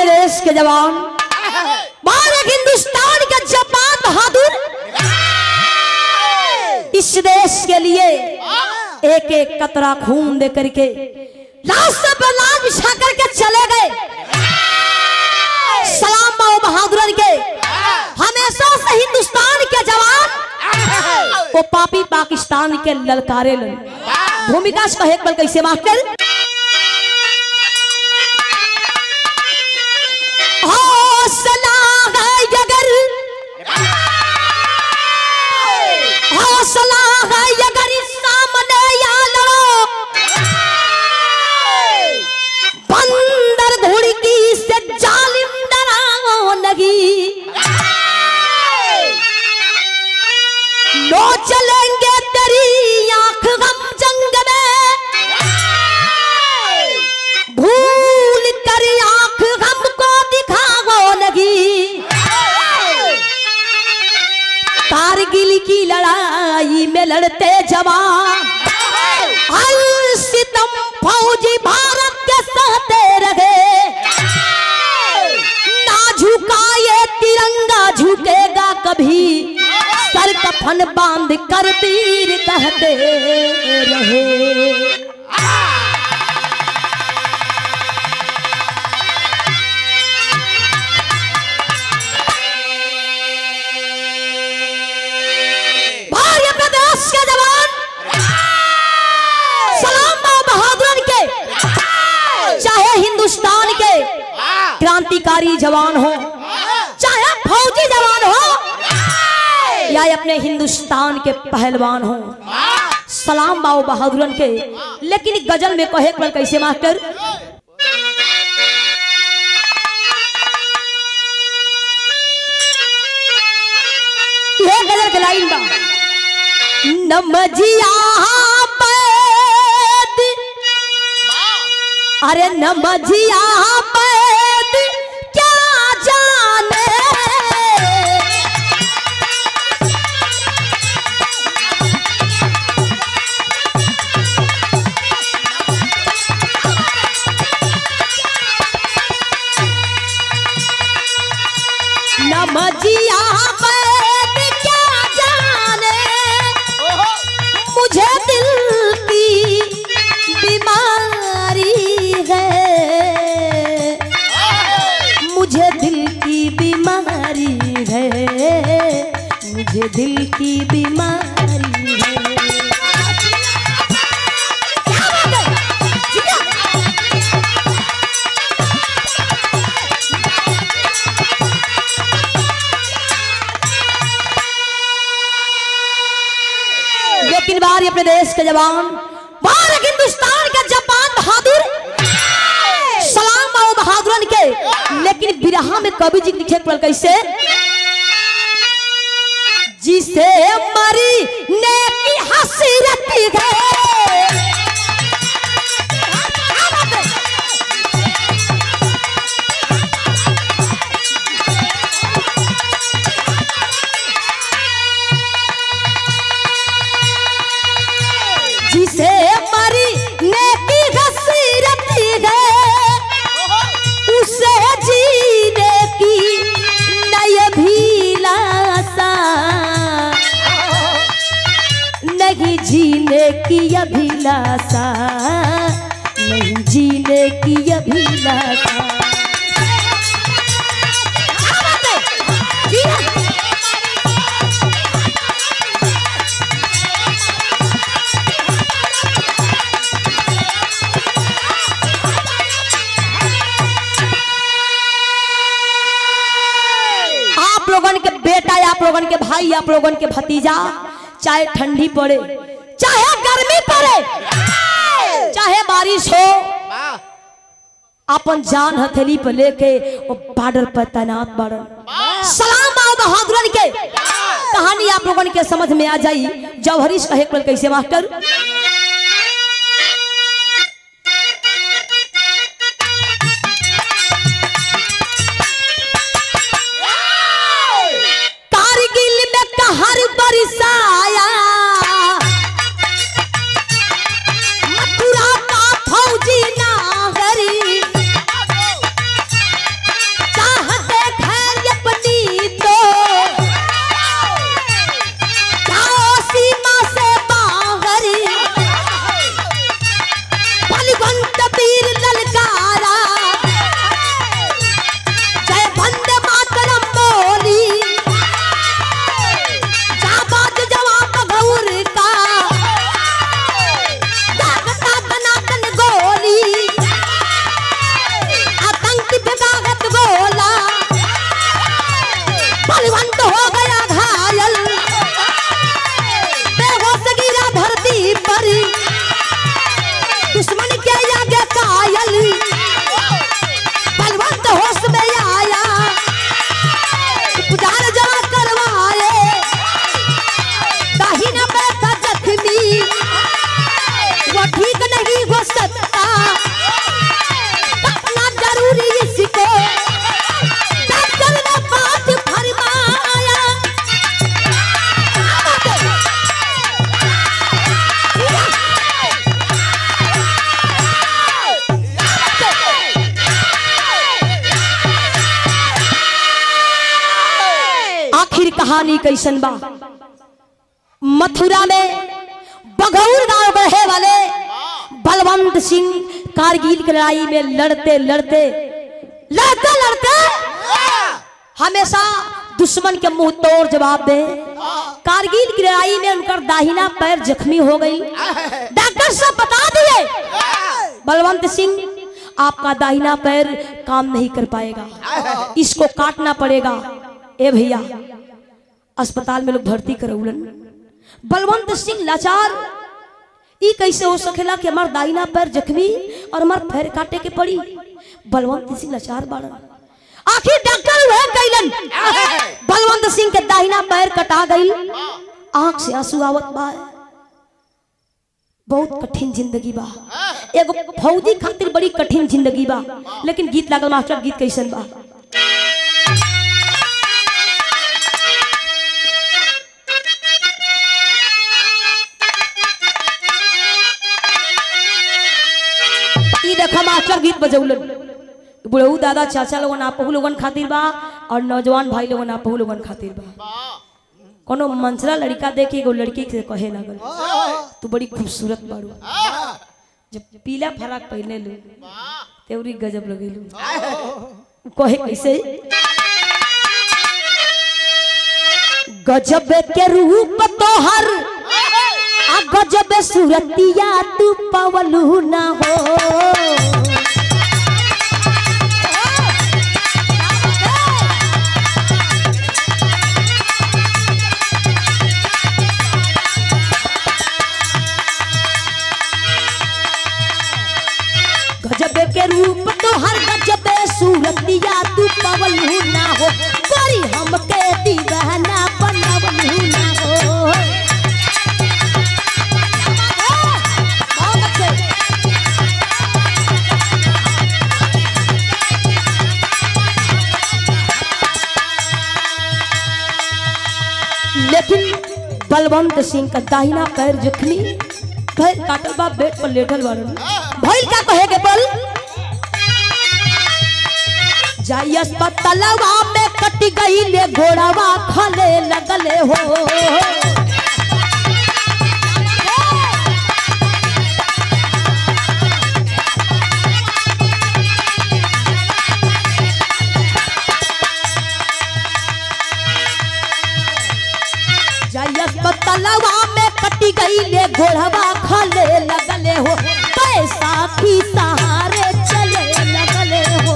अपने देश के जवान भारत हिंदुस्तान के जापान बहादुर इस देश के लिए एक एक कतरा खून दे करके रास्ते पर लाल बिछा करके चले गए सलाम बाबू बहादुर के हमेशा से हिंदुस्तान के जवान वो पापी पाकिस्तान के ललकारे लन भूमिका से कहे एक पल कैसे मास्टर हौसला है अगर हौसला है अगर इस सामने या लड़ो बंदर घुड़की से जालिम डराओ नहीं लो चलेंगे तेरी आंख हम जंग में भूल कर आंख हमको दिखाओ नहीं कारगिल की लड़ाई में लड़ते जवान हर सितम फौजी भारत के सहते रहे ना झुका ये तिरंगा झुकेगा कभी सर कफन बांध कर वीर कहते रहे भारतीय प्रदेश के जवान सलाम बाबू बहादुर के चाहे हिंदुस्तान के क्रांतिकारी जवान हो चाहे फौजी जवान हो या अपने हिंदुस्तान के पहलवान हो सलाम बाबू बहादुरन के लेकिन गजल में कहे पर कैसे मास्टर ये गजल के लाइन बा नमजिया पैद अरे नमजिया पैद क्या जाने नमजिया पैद क्या जाने मुझे दिल की बीमारी है मुझे दिल की बीमारी है मुझे दिल की बीमारी है क्या बात है? जी क्या? लेकिन बार अपने देश के जवान भारत हिंदुस्तान के जापान बहादुर सलाम बाबू बहादुरन के लेकिन बिरहा में कवि जी लिखे पड़ल कैसे जिसे मरी ने की हसरत है जिसे मरी नेकी हसरत है उसे जीने की नय भी लासा नहीं जीने की अभिलाषा नहीं जीने की अभिलाषा क्या बात है? जी हाँ। आप लोगन के बेटा आप लोगन के भाई आप लोगन के भतीजा चाहे ठंडी पड़े चाहे गर्मी पड़े चाहे बारिश हो अपन जान हथेली पर लेके वो बॉर्डर पर तैनात बाड़न सलाम आओ बहादुरन के कहानी आप लोगन के समझ में आ जाई जौहरीश कहे पल कैसे मास्टर कारगिल में कहर बरसाया मथुरा का फौजी नागरी कहानी कैसन बा मथुरा में बघौर गांव रहे वाले बलवंत सिंह कारगिल की लड़ाई में लड़ते लड़ते लड़ते लड़ते हमेशा दुश्मन के मुंह तोड़ जवाब दे कारगिल की लड़ाई में उनका दाहिना पैर जख्मी हो गई डॉक्टर साहब बता दिए बलवंत सिंह आपका दाहिना पैर काम नहीं कर पाएगा इसको काटना पड़ेगा ए भैया अस्पताल में लोग भर्ती करौलन बलवंत सिंह लाचार ई कैसे हो सकेला कि हमार दाहिना पैर जख्मी और हमार पैर काटे के पड़ी बलवंत सिंह लाचार बाड़न आखिर डॉक्टर वह कैलन बलवंत सिंह के दाहिना पैर कटा गई आंख से आंसू आवत बा बहुत कठिन जिंदगी बा एगो फौजी खातिर बड़ी कठिन जिंदगी बा लेकिन गीत लागल मास्टर गीत कैसन बा ई देखा मास्टर गीत बजौलन बुढ़ऊ दादा चाचा लोगन आपहु लोगन खातिर बा और नौजवान भाई लोगन आपहु लोगन खातिर बा कोनो मंसरा लड़का देखे एगो लड़की से कहे लागल तू बड़ी खूबसूरत बारू जब पीला फराक पहने लू तेवरी गजब लगेलू कहे कैसे गजब के रूप तोहर आ गजब सूरतिया तू पवलू ना हो गजब के रूप तोहर गजब सूरतिया तू पवलू ना हो बड़ी हमके दीवाना बनवलू ना हो बहुत अच्छे। लेकिन बलवंत सिंह का दाहिना पैर जखनी पैर काटल बा बेड पर लेटल बाड़न भइल का कहे के बल जाई अस्पतालवा में कट गई ले घोड़ावा खले लगले हो जाई अस्पतालवा में कट गई ले घोड़ावा खले लगले हो पैसा की सहारे चले लगले हो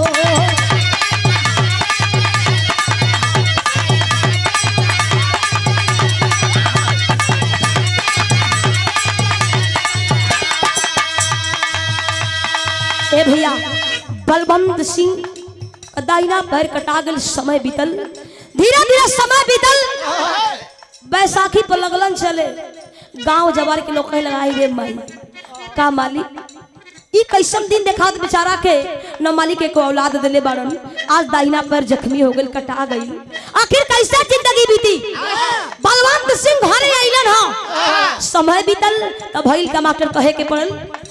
ए भैया बलवंत सिंह का दाहिना पैर कटा गल समय बीतल धीरे धीरे समय बीतल बैसाखी पर लगलन चले गांव जवार के लोग कहे लगाई रे माई का मालिक ई कैसन दिन देखा तो बेचारा के न मालिक के को औलाद दिले बाड़न आज दाहिना पैर जख्मी हो गई कटा गई आखिर कैसा जिंदगी बीती बलवंत सिंह घरे अइलन ह समय बीतल तब भइल का मास्टर कहे के पड़ल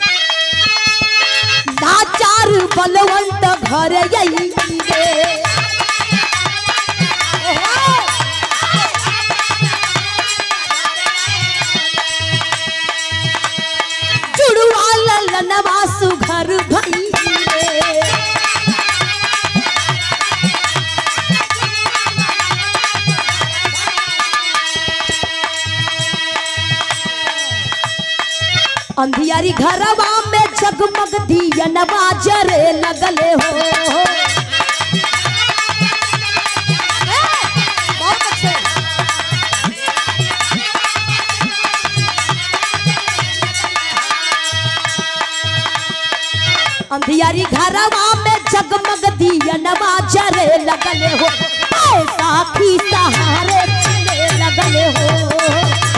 नाचार बलवंत घर यही रे जुड़वा ललनवा सुघर भई रे अंधियारी घरवा में जगमग दियनवा जरे लगले हो बहुत अच्छे अंधियारी घरवा में जगमग दियनवा जरे लगले हो पैसा की सहारे चले लगले हो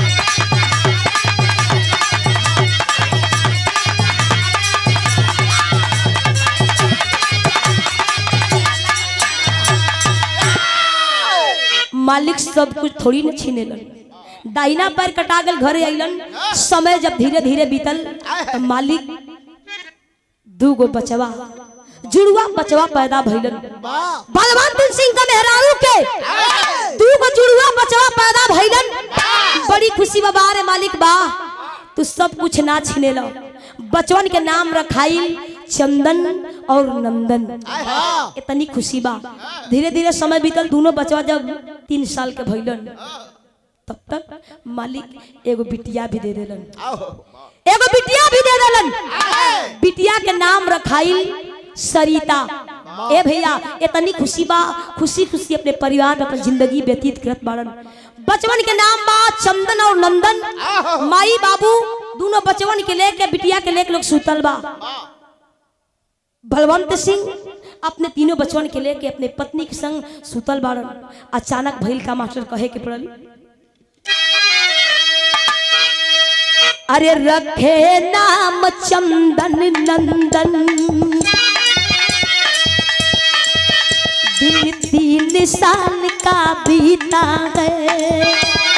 मालिक सब कुछ थोड़ी न छीनेलन दाहिना पैर कटा गल घरे अइलन समय जब धीरे धीरे बीतल तो मालिक दू गो बचवा जुड़वा बचवा पैदा भइलन वाह बलवंत सिंह का मेहरारू के तू को जुड़वा बचवा पैदा भइलन बड़ी खुशी बा बारे मालिक बा तू सब कुछ ना छीने लो बचवन के नाम रखाई चंदन और नंदन इतनी खुशी बा धीरे धीरे समय बीतल दोनों बचवा जब तीन साल के भइलन तब तक मालिक एगो बिटिया भी दे देलन एगो बिटिया भी दे देलन बिटिया के नाम रखाई सरिता ए भैया इतनी खुशी बा खुशी खुशी अपने परिवार में अपन जिंदगी व्यतीत करत बाड़न बचवन के नाम बा चंदन और नंदन माई बाबू दोनों बचवन के लेके बिटिया के लेके लोग सुतल बा बलवंत सिंह अपने तीनों बचवन के लेके अपने पत्नी के संग सुतल बाड़न अचानक भइल का मास्टर कहे के पड़ल अरे रखे नाम चंदन नंदन दिन तीन साल का बीता है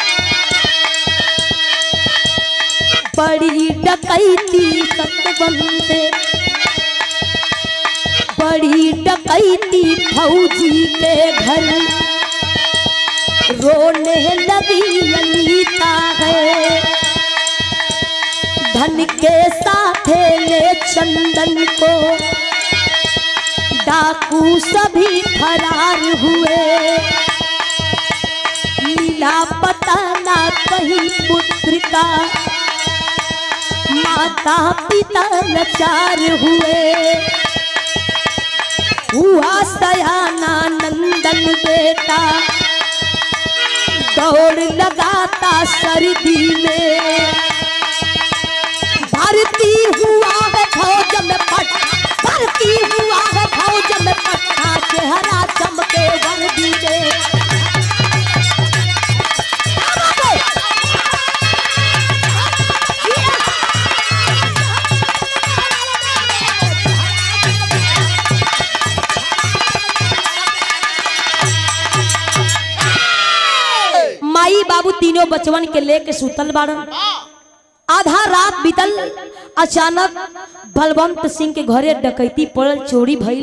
बड़ी डकैती सतबंदे बड़ी डकैती फौजी के घर रोने लगी अनीता है धन के साथ ले चंदन को डाकू सभी फरार हुए मिला पता ना कहीं पुत्र का माता पिता लाचार हुए हुआ सयाना नंदन बेटा दौड़ लगाता सर्दी में भर्ती हुआ है फौज में पट भर्ती हुआ है फौज में पट्टा चेहरा चमके वर्दी में माई बाबू तीनों बचवन के लेके सुतल बाड़न आधा रात बीतल अचानक बलवंत सिंह के घरे डकैती पड़ल चोरी भइल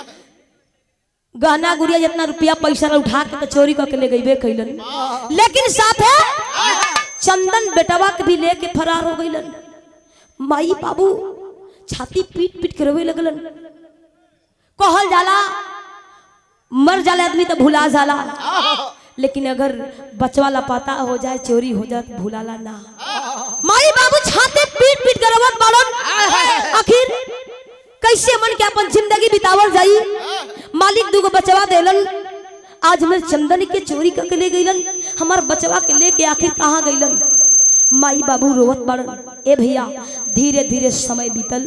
गहना गुड़िया जितना रुपया पैसा ला उठा के तो चोरी करके ले गईबे कैलन लेकिन साथे चंदन बेटवा के भी लेके फरार हो गईलन माई बाबू छाती पीट पीट के रोवे लगलन कहल जाला मर जाला आदमी तो भुला जाला लेकिन अगर बचवा लापता हो जाए चोरी हो जाए तो भुलाला ना माई बाबू छाते पीट पीट कर रोवत बाड़न आखिर कैसे मन के अपन जिंदगी बितावल जाई मालिक दुगो बचवा देलन आज हमर चंदन के चोरी करके ले गईलन हमार बचवा के लेके आखिर कहाँ गईलन माई बाबू रोवत बाड़न ए भैया धीरे धीरे समय बीतल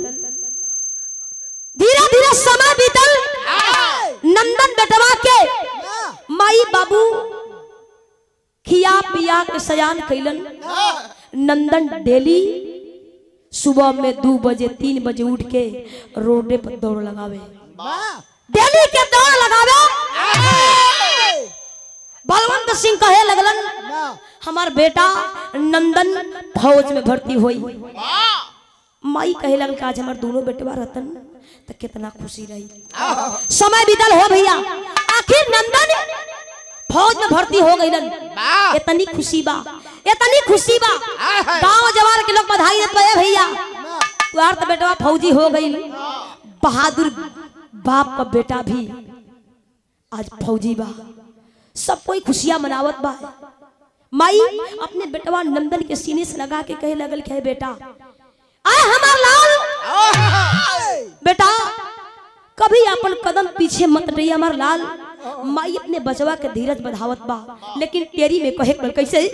धीरे धीरे समय बीतल नंदन बेटवा के माई बाबू खिया पिया के सयान कैलन नंदन डेली सुबह में दो बजे तीन बजे उठ के रोडे पर दौड़ लगावे डेली के दौड़ लगावे बलवंत सिंह कहे लगलन हमार बेटा नंदन फौज में भर्ती हुई माई कहे लगल कि आज हमार दोनों बेटवा रहतन तो कितना खुशी रही समय बीतल हो भैया आखिर नंदन फौज में भर्ती हो गईलन इतनी खुशी बा इतनी खुशी बा गांव जवार के लोग बधाई देत बा, ए भैया तुहार तो बेटवा फौजी हो गई बहादुर बाप का बेटा भी आज फौजी बा सब कोई खुशियां मनावत बा माई अपने बेटवा नंदन के सीने से लगा के कहे लगल के बेटा आए हमार लाल बेटा कभी अपन कदम पीछे मत रही हमार लाल माई अपने बचवा के धीरज बढ़ावत बा लेकिन तेरी में कहे पड़ कैसे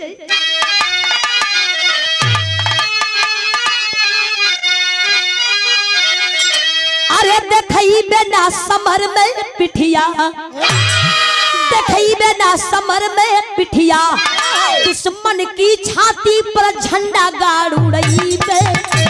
अरे देखई बेना समर में पिठिया देखई बेना समर में पिठिया दुश्मन की छाती पर झंडा गाड़ उड़ई बे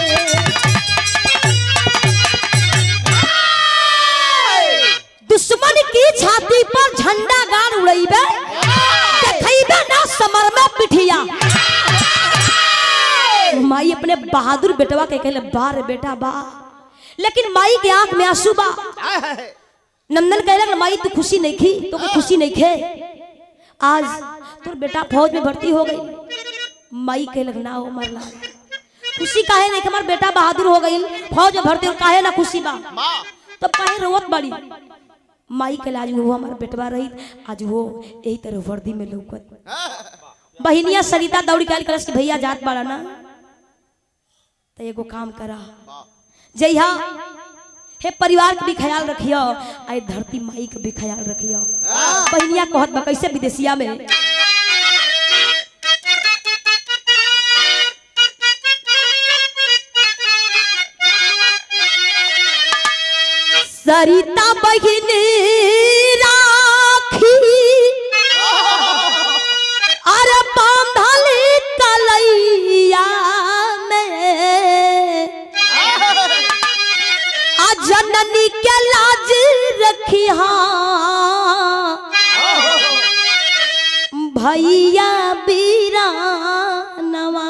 दुश्मन की छाती पर झंडा गाड़ उड़ैबे देखैबे ना समर में पिठिया माई अपने बहादुर बेटवा के कहले बा रे बेटा बा लेकिन माई के आंख में आंसू बा नंदन कहलक माई तू खुशी नहीं खी तो खुशी नहीं खे आज तोर बेटा फौज में भर्ती हो गई माई कहलक ना हो मरला खुशी काहे नहीं कि हमार बेटा बहादुर हो गई फौज में भर्ती हो काहे ना खुशी बा तब काहे रोवत बड़ी माई के आज वो हमार बेटवा रही आज वो यही तरह वर्दी में लौकत बहिनिया सरिता दौड़ के आइल करस कि भैया जात बाड़ा ना तो एगो काम करा जइहा हे परिवार के भी ख्याल रखियो आई धरती माई के भी ख्याल रखियो बहिनिया कहत बा कैसे विदेशिया में सरिता बहिनी राखी अरे बांधल कलैया में आ जननी के लाज रखी भैया बीरानवा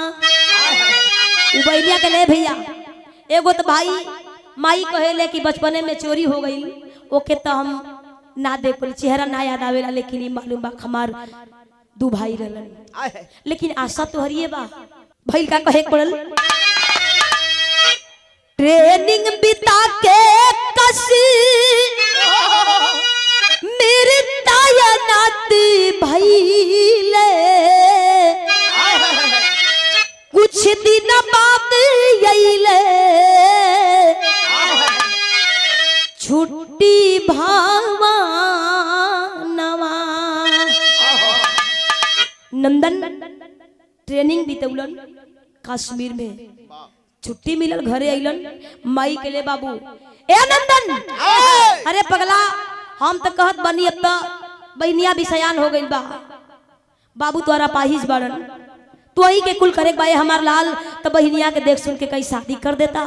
उ बहनिया के ले भैया एगो तो भाई माई कहेले कि बचपने में चोरी हो गई ओके तो हम ना देख पाली चेहरा ना याद आवेला लेकिन ई मालूम बा हमार दू भाई रहलन लेकिन आशा तो हरिए बा भइल का कहे के पड़ल ट्रेनिंग बिता के कसी मेरे तायनात भइले कुछ दिन बाद अइले छुट्टी भावा नवा नंदन ट्रेनिंग बितौलन कश्मीर में छुट्टी मिलल घरे अइलन माई के ले बाबू ए नंदन अरे पगला हम तो कहत बनी अब तो बहनिया भी सयान हो गइल बा बाबू तोरा पाहिज बाड़न तू ही के कुल करे बाए हमार लाल तो बहनिया के देख सुन के कई शादी कर देता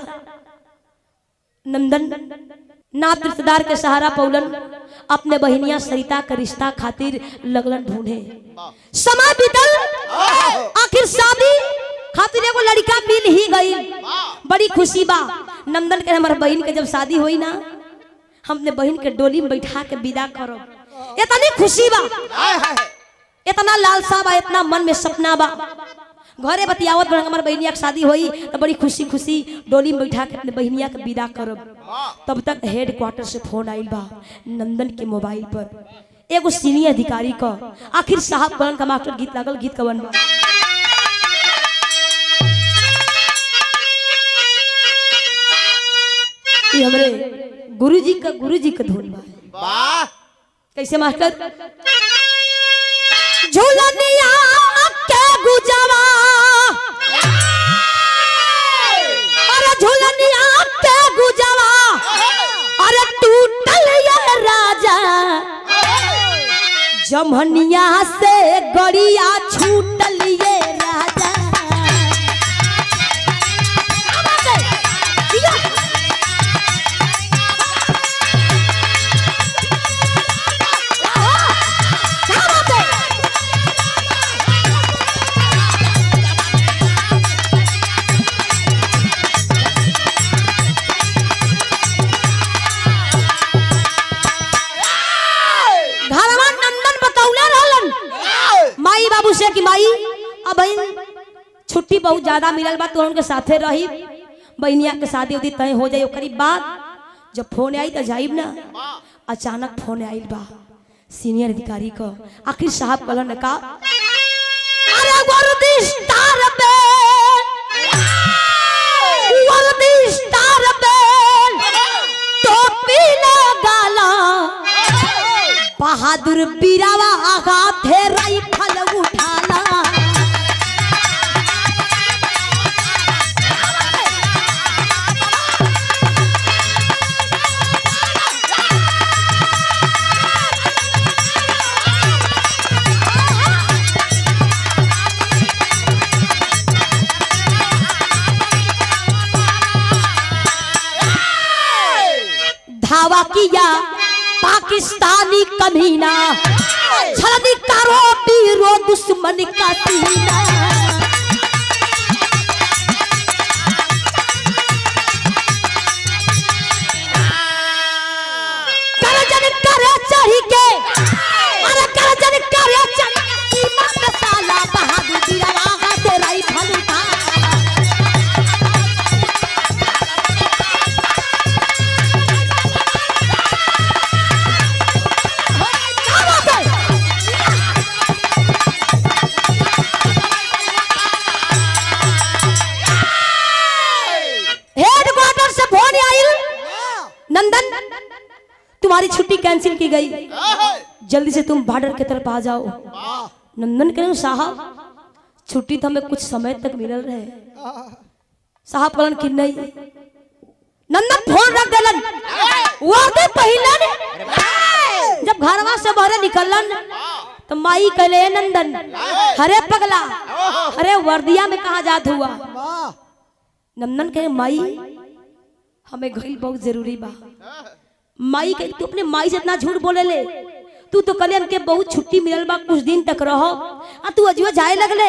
नंदन नात रिश्तेदार के सहारा पौलन अपने बहनिया सरिता के रिश्ता खातिर लगलन ढूंढे समय बीतल आखिर शादी खातिर एगो लड़का मिल ही गई बड़ी खुशी बा नंदन के हमारे बहन के जब शादी हुई ना हम अपने बहन के डोली में बैठा के विदा करब इतनी खुशी बा इतना लालसा बा इतना मन में सपना बा घरे बतियावत बड़ हमार बहनिया के शादी हुई तो बड़ी खुशी खुशी डोली में बैठा के अपने बहनिया के विदा करब तब तक हेड क्वार्टर से फोन आइल बा नंदन के मोबाइल पर एगो सीनियर अधिकारी का आखिर साहब करण का मास्टर गीत लागल गीत कवन बा ये हमरे गुरुजी का गुरुजी का धुन बा कैसे मास्टर झूलनिया के गुजवा अरे झूलनिया के गुजवा अरे टूटल ये राजा जमनिया से गड़िया छूटल ये राजा क्या बात है घरवा नंदन बतौले रहलन माई बाबू से कि माई अब बहन छुट्टी बहुत ज्यादा मिलल बा तो उनके साथे रही बहनिया के शादी उदी तय हो जाई ओकरी बाद जब फोन आई तो जाइब ना अचानक फोन आइल बा सीनियर अधिकारी को आखिर साहब कहलन का अरे वर्दी स्टार पे वर्दी स्टार पे टोपी लगाला बहादुर बीरावा हाथे राइफल उठाला धावा किया पाकिस्तानी कमीना छलनी कारो पीरो दुश्मन का सीना छुट्टी कैंसिल की गई जल्दी से तुम बॉर्डर की तरफ आ जाओ नंदन कह साहब छुट्टी तो हमें कुछ समय तक मिलल रहे साहब कहलन कि नहीं नंदन फोन रख देलन वर्दी पहिलन जब घरवा से बहरे निकलन तो माई कहले "ए नंदन हरे पगला अरे वर्दिया में कहा जात हुआ नंदन कहे माई हमें गई बहुत जरूरी बा माई कहे तू अपने माई से इतना झूठ बोले ले तू तो कल हमके बहुत छुट्टी मिलल बा कुछ दिन तक रहो आ तू अजुआ जाए लगले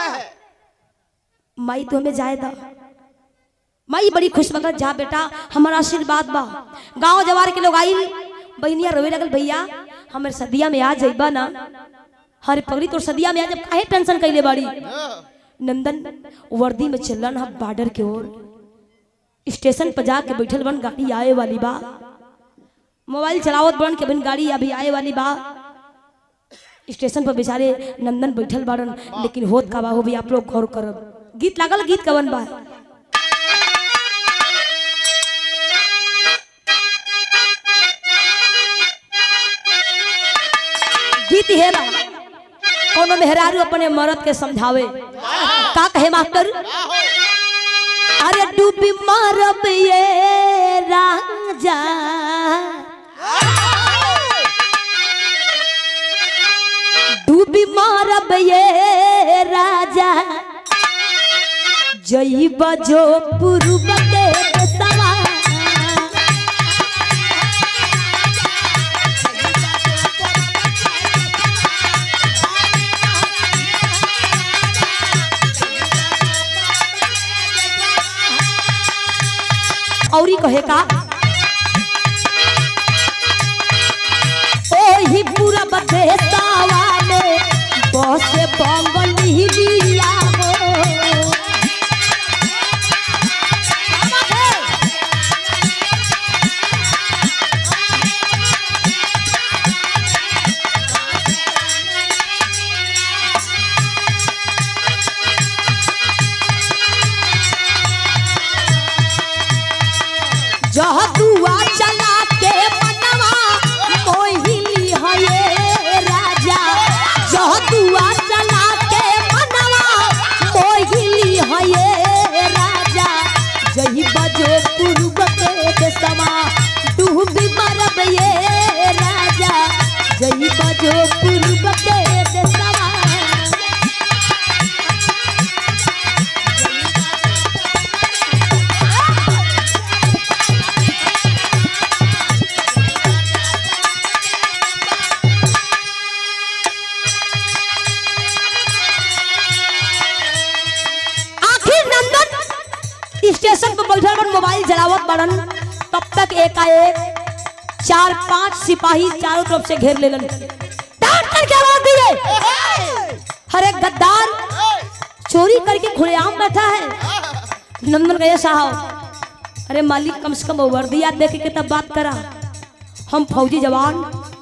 माई तो हमें जाए दा माई बड़ी खुश मगर जा बेटा हमारा आशीर्वाद बा गांव जवार के लोग आई बहनिया रोवे लगल भैया हमारे सदिया में आ जाइबा ना हरे पगड़ी तो सदिया में आ जब काहे टेंशन कैले बाड़ी नंदन वर्दी में चलन हम बॉर्डर के ओर स्टेशन पर जाके बैठल बन गाड़ी आए वाली बा मोबाइल चलावत बन के बन गाड़ी अभी आए वाली बा स्टेशन पर बेचारे नंदन बैठल बाड़न लेकिन होत का बा हो भी आप लोग गौर करब गीत लागल गीत कवन बा गीत हे बा कोनो मेहरारू अपने मरद के समझावे का कहे मास्टर अरे डूबी मारब ये राजा डूबी मारब ये राजा जई बजो पूर्व के सवा औरी कहे का ओही पूरा बदेसावा में बस बंगली लिया हो जह दुआ चला के मनवा मोहिली है ये राजा जह दुआ चला के मनवा मोहिली है ये राजा जही बजो पूर्व के देसवा डूबी मरब ये राजा जही बजो पूर्व के देसवा आखिर नंदन स्टेशन पर बैठल बन मोबाइल चलावत बड़न तब तक एकाएक चार पांच सिपाही चारों तरफ से घेर लेलन डांट करके आवाज दिए अरे गद्दार चोरी करके खुलेआम बैठा है नंदन गया साहब अरे मालिक कम से कम वर्दिया देख के तब बात करा हम फौजी जवान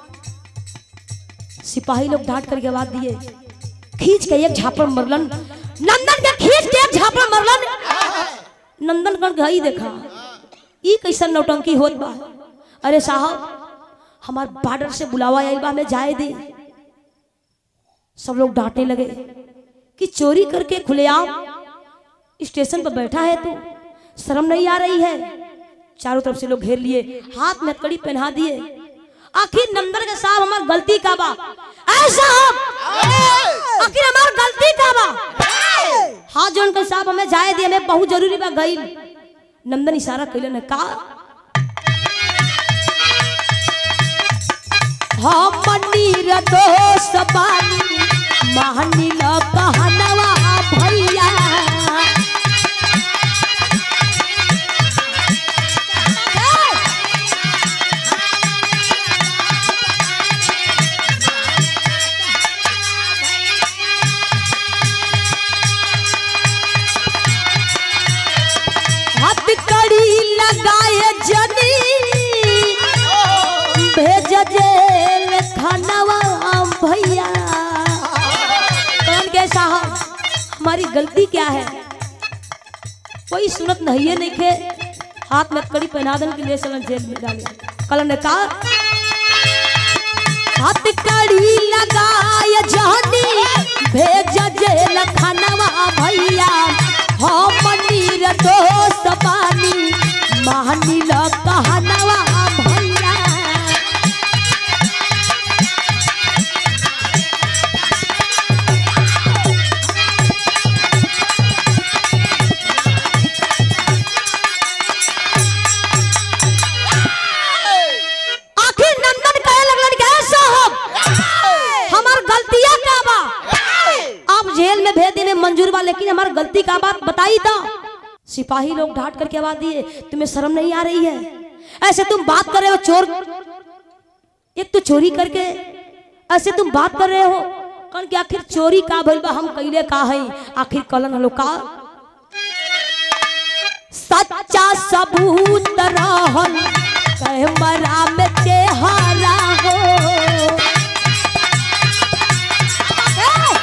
सिपाही लोग डांट करके आवाज दिए खींच के एक झापड़ मरलन नंदन के खींच के एक झापड़ मरलन नंदन कर गई देखा ई कैसन नौटंकी होत बा अरे साहब हमार बॉर्डर से बुलावा आइल बा हमें जाए दे सब लोग डांटने लगे कि चोरी करके खुलेआम स्टेशन पर बैठा है तू शर्म नहीं आ रही है चारों तरफ से लोग घेर लिए हाथ में कड़ी पहना दिए आखिर नंदन के साहब हमार गलती का बा ऐ साहब आखिर हमार गलती का बा हाँ जोन के साहब हमें जाए दिए हमें बहुत जरूरी बा गई नंदन इशारा कैले ने का हम नीर दोष बानी महानी ल कहनवा भैया हाथ कड़ी लगाए जनी भेज जेल खानवा भैया कौन के साहब हमारी गलती क्या है कोई सुनत नहीं है नहीं खे हाथ में कड़ी पहना दन के लिए चलन जेल में डाले कल ने कहा हाथ कड़ी लगाय जहनी भेज जेल खनवा भैया हम नीर दोस्त बानी मानी ल कहनवा भैया आखिर नंदन कहे लगलन के साहब हमार गलतियां का बा आप जेल में भेज देने मंजूर बा लेकिन हमार गलती का बात बताई था सिपाही लोग ढाट करके आवाज दिए तुम्हें शर्म नहीं आ रही है ऐसे तुम बात कर रहे हो चोर एक तो चोरी करके ऐसे तुम बात कर रहे हो कौन कि आखिर चोरी का भइल बा हम कइले का है आखिर कलन हलो का सच्चा सबूत रहल कैमरा में चेहरा हो ए!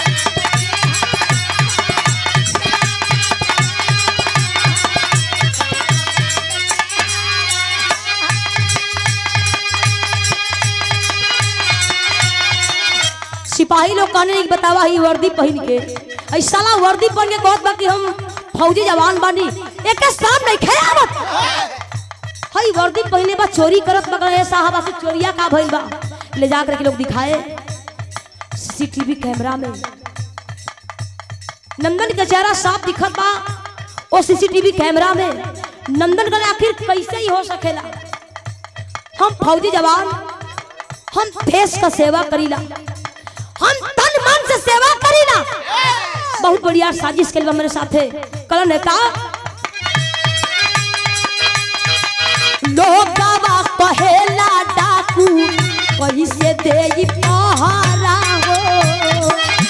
सिपाही लोग कहने नहीं बतावा ही वर्दी पहन के ऐ साला वर्दी पहन के कहत बा कि हम फौजी जवान बानी एक साम नहीं खेयावत हई वर्दी पहने बा चोरी करत बा ए साहब आखिर चोरिया का भइल बा ले जा कर के लोग दिखाए सीसीटीवी कैमरा में नंदन का चेहरा साफ दिखत बा ओ सीसीटीवी कैमरा में नंदन का आखिर कैसे ही हो सकेला हम फौजी जवान हम देश का सेवा करीला हम तन मन से सेवा करीला बहुत बढ़िया साजिश करी बा मेरे साथे कलन है का लोगवा कहेला डाकू कैसे देई पहरा हो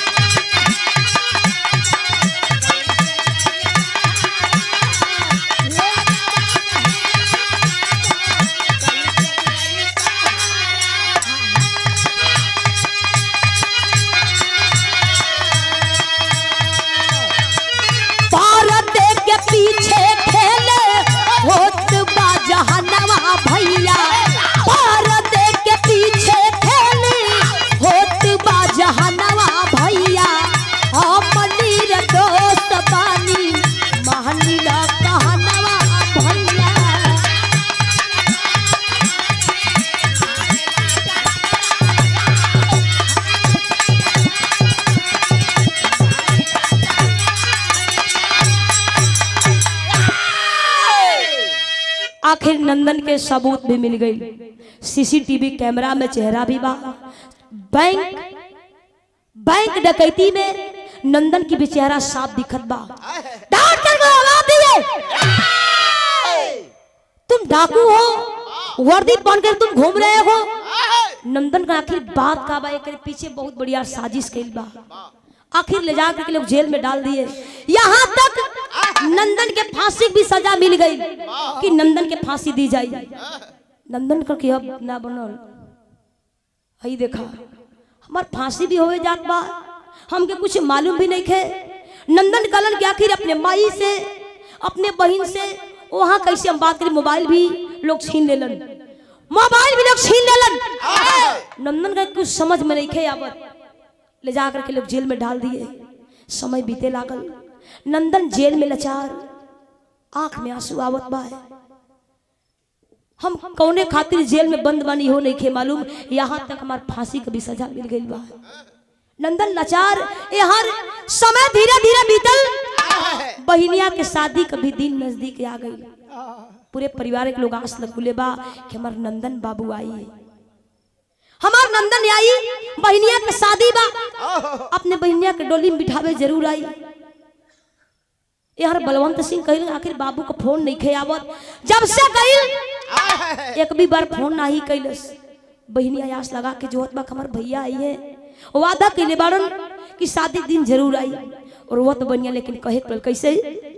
भारत के पीछे खेले होत बा जहनवा भैया भारत के पीछे खेले होत बा जहनवा भैया अपनी रे दोस्त बानी महनी ला कहनवा भैया आखिर नंदन के सबूत भी मिल गई सीसीटीवी कैमरा में चेहरा भी बा बैंक बैंक डकैती में नंदन की भी चेहरा साफ दिखत बा डांट कर के आवाज दिए तुम डाकू हो वर्दी पहन कर तुम घूम रहे हो नंदन का आखिर बात का बा एकरे पीछे बहुत बढ़िया साजिश कइल बा आखिर ले जाकर के लोग जेल में डाल दिए यहाँ तक नंदन के फांसी की भी सजा मिल गई कि नंदन के फांसी दी जाए नंदन का के अब ना बनल हई देखा हमार फांसी भी होए जात बा हमके कुछ मालूम भी नहीं खे नंदन कलन के आखिर अपने माई से अपने बहन से वहाँ कैसे हम बात करें मोबाइल भी लोग छीन लेलन मोबाइल भी लोग छीन लेलन नंदन का कुछ समझ में नहीं खे आवत ले जा करके लोग जेल में डाल दिए समय बीते लागल नंदन जेल में लाचार आंख में आंसू आवत बा हम कौने खातिर जेल में बंद बानी हो नहीं खे मालूम यहाँ तक हमार फांसी का भी सजा मिल गई बा नंदन लाचार ये हर समय धीरे धीरे बीतल बहिनिया के शादी का भी दिन नजदीक आ गई पूरे परिवार के लोग आस लगुले बा कि हमार नंदन बाबू आई हमार नंदन आई बहिनिया के शादी बा अपने बहिनिया के डोली में बिठावे जरूर आई यार बलवंत सिंह कहिल आखिर बाबू को फोन नहीं खे आवत जब से कहिल एक भी बार फोन ना ही कैलस बहिनी आयास लगा के जोहत बा हमार भैया आई है वादा कैले बारन कि शादी दिन जरूर आई और वो तो बनिया लेकिन कहे के पड़ल कैसे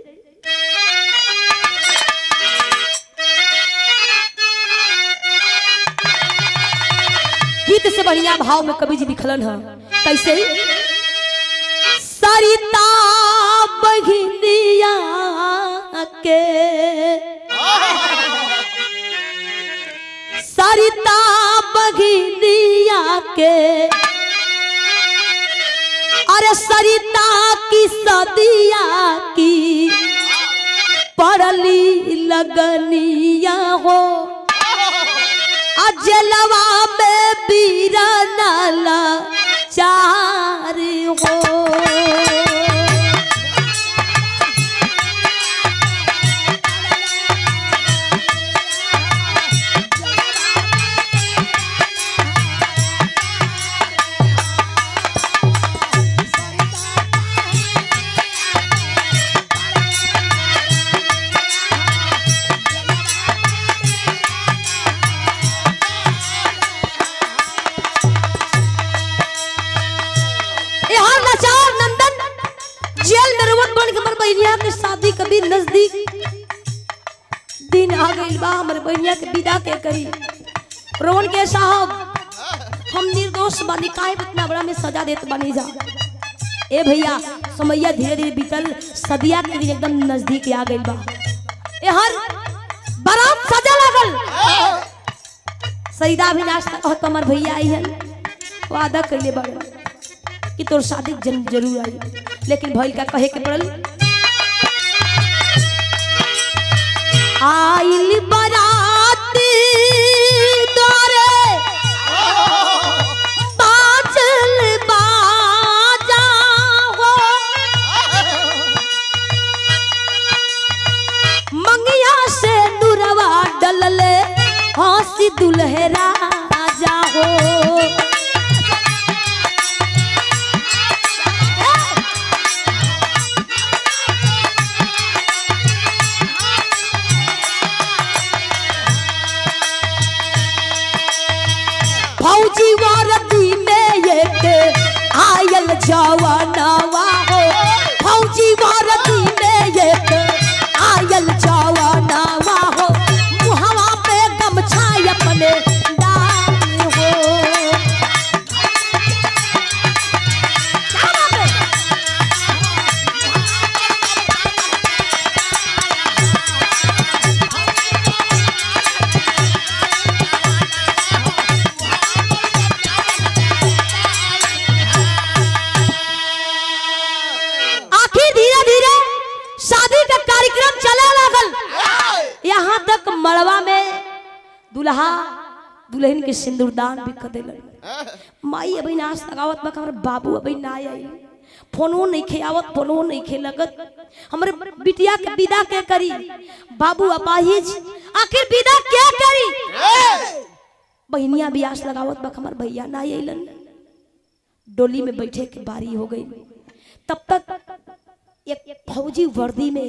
गीत से बढ़िया भाव में कवि जी लिखलन है कैसे सरिता बघिनिया के सरिता बघिनिया के अरे सरिता की सदिया की पड़ली लगनिया हो अजलवा में बीरा नाला चार हो यहाँ लाचार नंदन जेल नरवट बन के हमर बहनिया के शादी कभी नजदीक दिन आ गइल बा हमर बहनिया के विदा के करी रोवन के साहब हम निर्दोष बानी काहे इतना बड़ा में सजा देत बानी जा ए भैया समैया धीरे धीरे बीतल सदिया के दिन एकदम नजदीक आ गइल बा ए हर बारात सजा लागल सईदा अविनाश तक कहत हमर भैया आई हन वादा कइले बाड़े कि तोर शादी जन जरूर आई लेकिन भइल का कहे के पड़ल आइल बारात तोरे बाजल बाजा हो मंगिया से नुरवा डलले हंसी दुल्हरा जा हो फौजी वारदी में एक आयल जवानवा हो फौजी वारदी में एक आयल जवानवा हो मुहवा पे गमछा अपने डाल हो क्या बात है? आखिर धीरे धीरे शादी का कार्यक्रम चले लागल यहाँ तक मड़वा में दुल्हा दुल्हन के सिंदूरदान भी कर दिलन माई अभी नाच लगावत बा हमर बाबू अभी ना आई फोनो नहीं खेआवत फोनो नहीं खे लगत हमरे बिटिया के विदा के करी बाबू अपाहिज आखिर विदा क्या करी बहनिया भी आस लगावत बा हमर भैया ना अइलन डोली में बैठे के बारी हो गई तब तक एक फौजी वर्दी में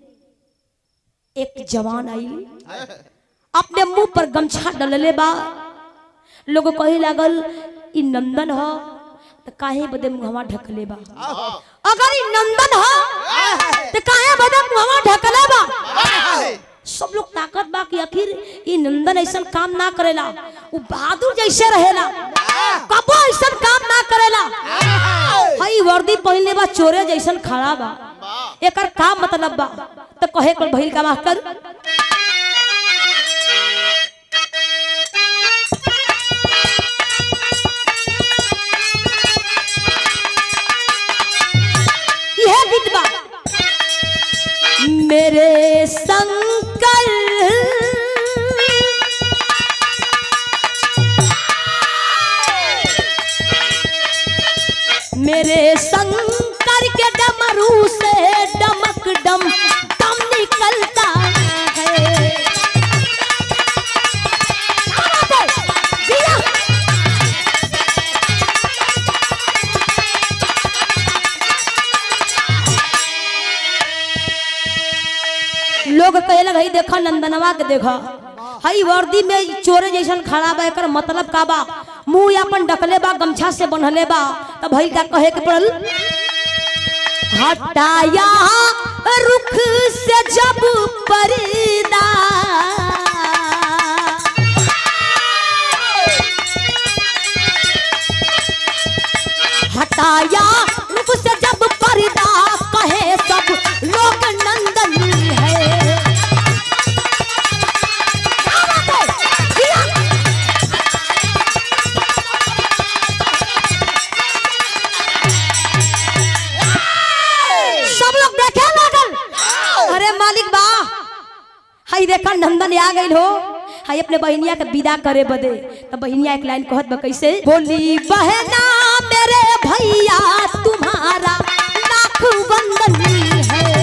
एक जवान आई अपने मुंह पर गमछा डलले बा लोग कहे लागल ई नंदन ह त काहे बदे मुहवा ढकले बा अगर ई नंदन ह त काहे बदे मुहवा ढकले बा सब लोग ताकत बा कि आखिर ई नंदन ऐसन काम ना करेला उ बहादुर जैसे रहेला कबो ऐसन काम ना करेला हई वर्दी पहनले बा चोरे जैसन खड़ा बा एकर का मतलब बा तो कहे कर भइल का मास्टर यह गीत बा मेरे शंकर मेरे शंकर के डमरू से डमक डम दम निकलता है क्या बात है? जिया। लोग कहे लग हई देखा नंदनवा के देखा हई वर्दी में चोरे जैसन खड़ा बा एकर मतलब का बा मुंह अपन डकले बा गमछा से बंधले बा तब हई का कहे के पड़ल हटाया रुख से जब पर्दा हटाया रुख से जब पर्दा कहे सब लोग नंदन है क्या बात है? जिया। आई देखा नंदन आ गई हो हाय अपने बहनिया के विदा करे बदे तो बहनिया एक लाइन कहत बा कैसे बोली बहना मेरे भैया तुम्हारा लाख वंदन है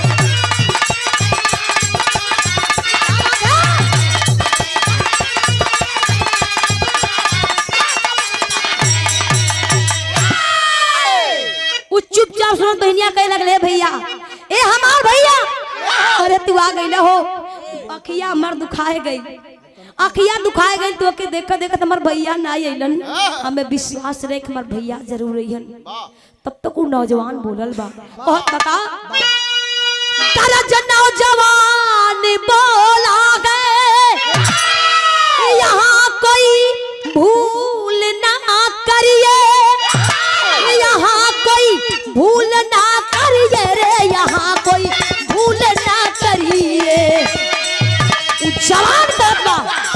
उ चुपचाप सुनो बहनिया कहे लगले भैया ए हमार भैया अरे तू आ गई हो अखिया हमर दुखाए गई अखिया दुखाए गई तो के देख देख हमर भैया ना अइलन हमें विश्वास रहे कि हमर भैया जरूर अइहन तब तक वो नौजवान बोलल बा कहत बका करज नौजवान बोला गए यहाँ कोई भूल ना करिए यहाँ कोई भूल ना करिए रे यहाँ कोई भूल ना करिए उ जवान बाबा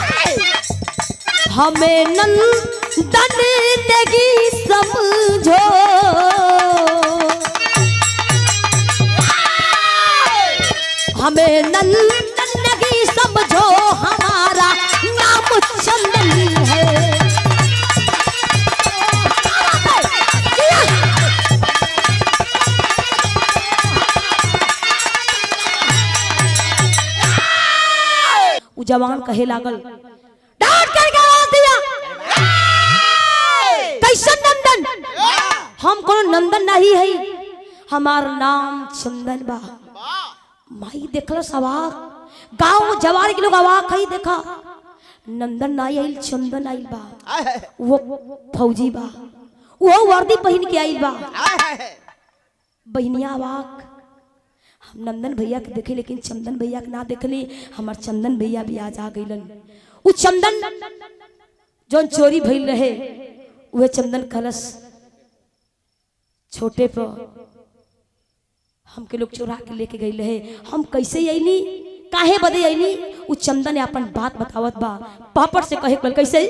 हमें नंदन नेगी समझो हमें नंदन नेगी समझो हमारा नाम चंदन है उ जवान कहे लागल डांट करके आवाज दिया कैसन नंदन हम कोनो नंदन नहीं है हमार नाम चंदन बा माई देखल सवाक गांव जवार के लोग अवाक है देखा नंदन नहीं आइल चंदन आइल बा वो फौजी बा वो वर्दी पहन के आइल बा बहनिया अवाक हम नंदन भैया के देखे लेकिन चंदन भैया के ना देखली हमार चंदन भैया भी आज आ गइलन उ चंदन जोन चोरी भइल रहे उहे चंदन कलश छोटे पर हमके लोग चोरा के लेके गई रहे हम कैसे अइली काहे बदे अइली उ चंदन अपन बात बतावत बा पापड़ से कहे पल कैसे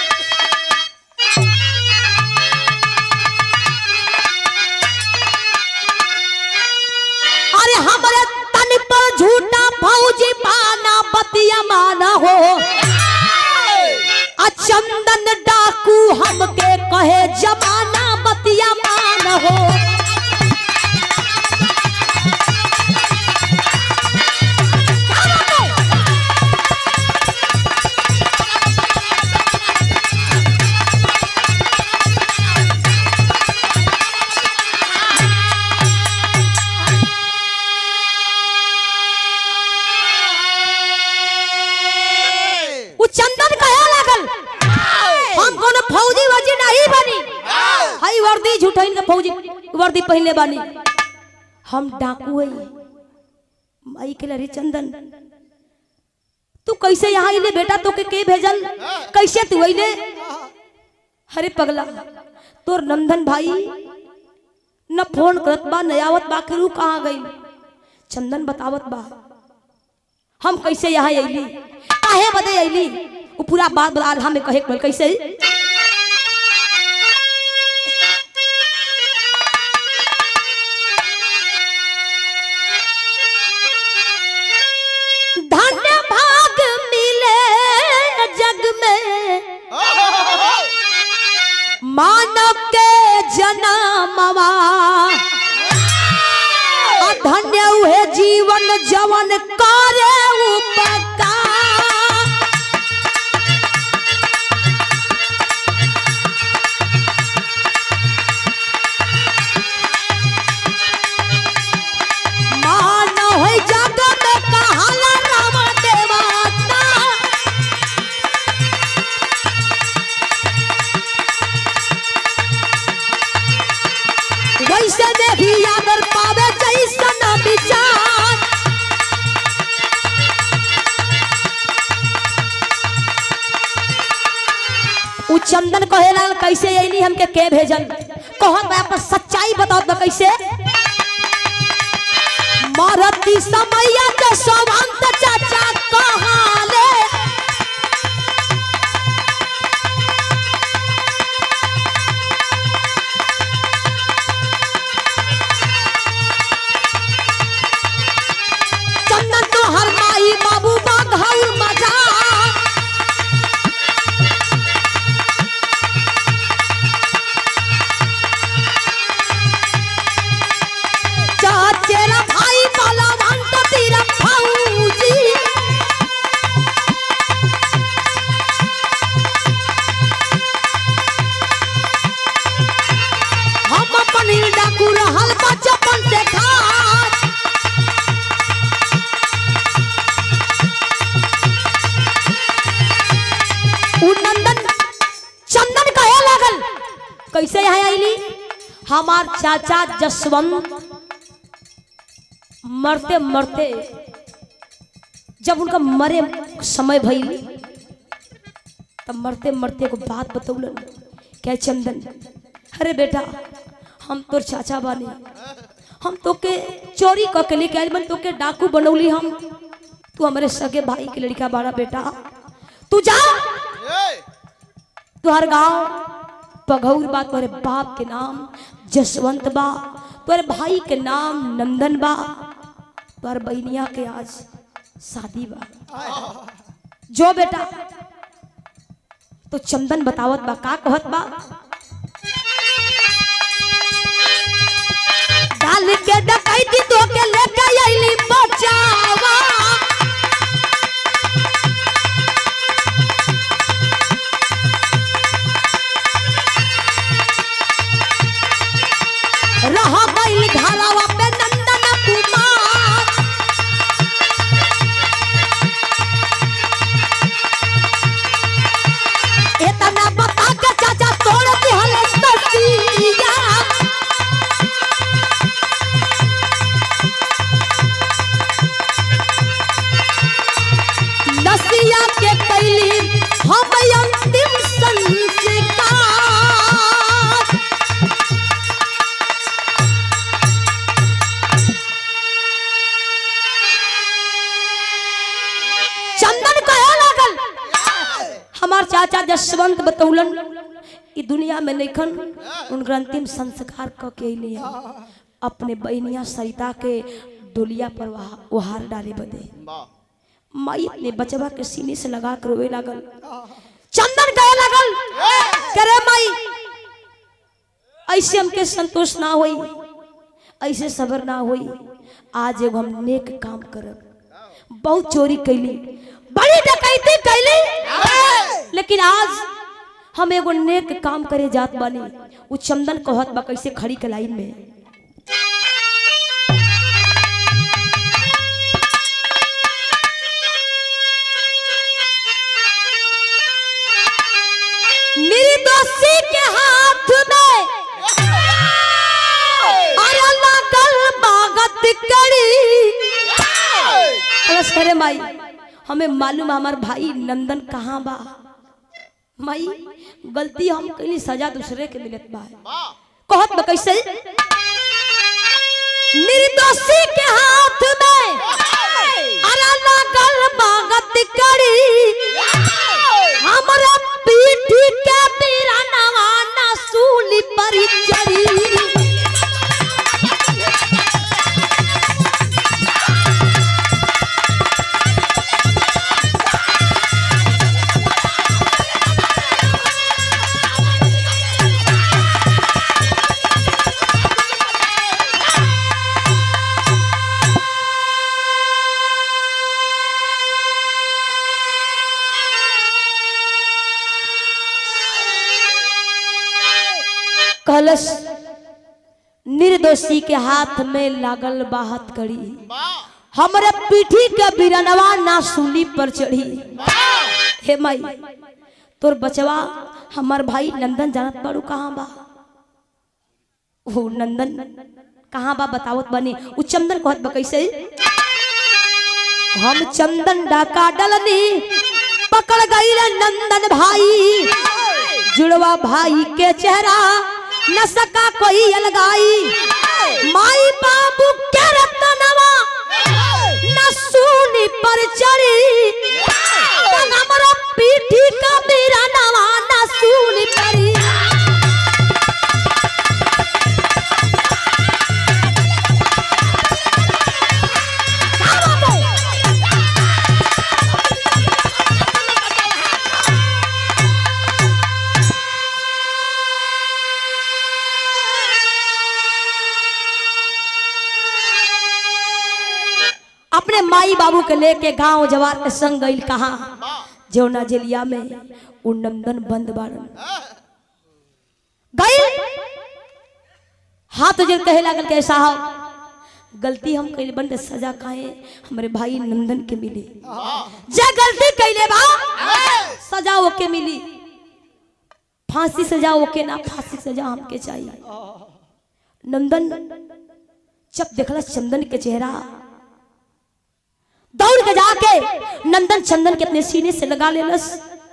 अरे हमारे तन पर झूठा फौजी पाना बतिया माना हो आ चंदन डाकू हमके कहे जमाना बतिया माना हो उ चंदन कहे लागल हम कोनो फौजी वजी नहीं बनी हई वर्दी झूठइन के फौजी वर्दी पहनले बानी हम डाकू हई माई के लरी चंदन तू कैसे यहाँ आइले बेटा तो के, के भेजल कैसे तू आइले अरे पगला तोर नंदन भाई न फोन करत बा न आवत बा के रू कहाँ गई चंदन बतावत बा हम कैसे यहाँ अइली काहे बदे अइली वो पूरा बात बता हमें कहे के कैसे धन्य भाग मिले जग में मानव के जन्मवा धन्य हुए जीवन जवन करे उपकार मानव है जग में कहाला राम देवाता वैसे देखी अगर पावे जैसन विचार उ चंदन कहे लागल कैसे अइली हमके के भेजल कहत बा अपन सच्चाई बताओ तो कैसे मरती समैया के सवंत चाचा कहाले चंदन तो हर माई बाबू हमार चाचा जसवंत मरते मरते जब उनका मरे समय भइल तब मरते मरते को बात बतौलन क्या चंदन अरे बेटा हम तोर चाचा बानी हम तोके चोरी क के लेके आइल बन तोके डाकू बनौली हम तू हमारे सगे भाई के लड़का बाड़ा बेटा तू जा तुहर गांव पघौर बा तोरे बाप के नाम जसवंत बा तोरे भाई के नाम नंदन बा तोहर बहनिया के आज शादी बा जो बेटा तो चंदन बतावत बा का कहत बा डाल के डकैती तो के लेके आइली बचावा रह गइल घरवा पे नंदन कुमार इतना बता के चाचा तोड़ दिहल ससिया नसिया के कैली हम अंतिम संस्कार चंदन कहे लागल हमार चाचा जसवंत बतौलन ई दुनिया में नइखन उनकर अंतिम संस्कार क के अइली अपने बहनिया सरिता के डोलिया पर वहा- ओहार डाले बदे माई अपने बचवा के सीने से लगा कर रोए लागल चंदन कहे लागल करे माई ऐसे हमके संतोष ना होई ऐसे सबर ना होई आज एगो हम नेक काम करब बहुत चोरी कैली बड़ी डकैती कैली लेकिन आज हम एगो नेक काम करे जात बानी उ चंदन कहत बा कैसे खड़ी के लाइन में निर्दोषी के हाथ में अरे लागल बागत करी बस करे माई हमें मालूम है हमार भाई नंदन कहाँ बा माई गलती हम कहीं सजा दूसरे के मिलत बा कहत बा कैसे निर्दोषी के हाथ में अरे लागल बागत करी हमरा पीठी के बिरनवा न सूली पर चढ़ी कलश निर्दोषी के हाथ में लागल बाहत कड़ी हमरे पीठी के बिरनवा ना सूली पर चढ़ी हे माई तोर बचवा हमार भाई नंदन जानत बाड़ू कहाँ बा वो नंदन कहाँ बा बतावत बनी उ चंदन कहत बा कैसे हम चंदन डाका डलनी पकड़ गई नंदन भाई जुड़वा भाई के चेहरा न सका कोई अलगाई माई बाबू के रतनवा न सूनी पर चढ़ी तब हमरा पीठी का मेरा नवा न सूनी परी अपने माई बाबू के लेके गांव जवार के संग गइल कहा जौना जेलिया में उ नंदन बंद बाड़न गइल हाथ जो कहे लागल के साहब गलती हम कइले बंद सजा काहे हमरे भाई नंदन के मिली जे गलती कइले बा सजा ओके मिली फांसी सजा ओके ना फांसी सजा हमके चाहिए नंदन जब देखला चंदन के चेहरा दौड़ के जाके नंदन चंदन के अपने सीने से लगा लेलस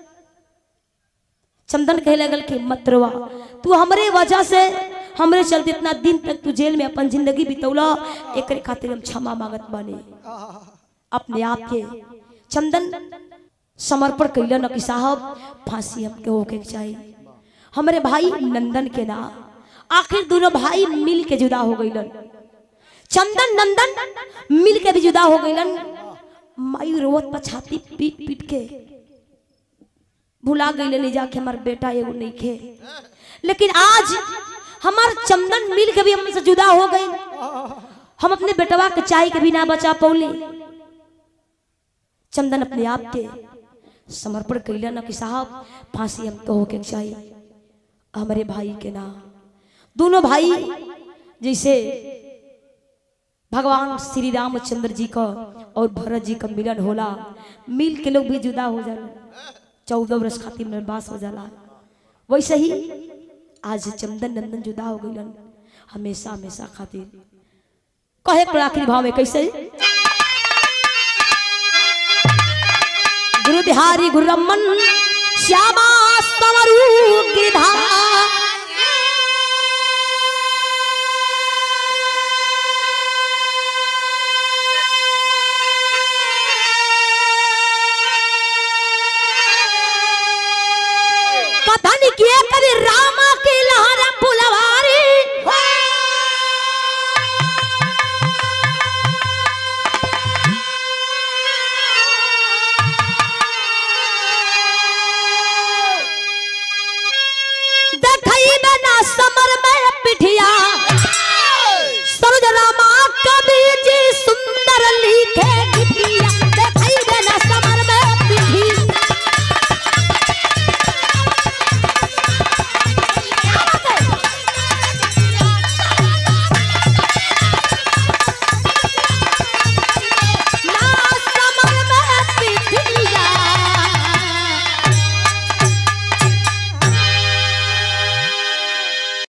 चंदन कहे लगल कि मत रोवा तू हमरे वजह से हमरे चलते इतना दिन तक तू जेल में अपन जिंदगी बितौला एक खातिर हम क्षमा मांगत बानी अपने आप के चंदन समर्पण कैलन कि साहब फांसी हमके होके के चाहिए हमारे भाई नंदन के ना आखिर दोनों भाई मिल के जुदा हो गईलन चंदन नंदन मिल के भी जुदा हो गईलन माई रोवत पर छाती पीट पीट के भुला गईले ले जाके हमार बेटा एगो नहीं खे लेकिन आज हमार चंदन मिल के भी हमसे जुदा हो गई हम अपने बेटवा के चाय के भी ना बचा पौली चंदन अपने आप के समर्पण कैलन कि साहब फांसी हमको होके चाहिए हमारे भाई के नाम दोनों भाई जैसे भगवान श्री रामचंद्र जी का और भरत जी का मिलन होला मिल के लोग भी जुदा हो जाला चौदह वर्ष खातिर निर्वास हो जाला वैसे ही आज चंदन नंदन जुदा हो गईलन हमेशा हमेशा खातिर कहे के आखिरी भाव में कैसे गुरु बिहारी गुरु रमन श्यामा स्तमरू गिरधारी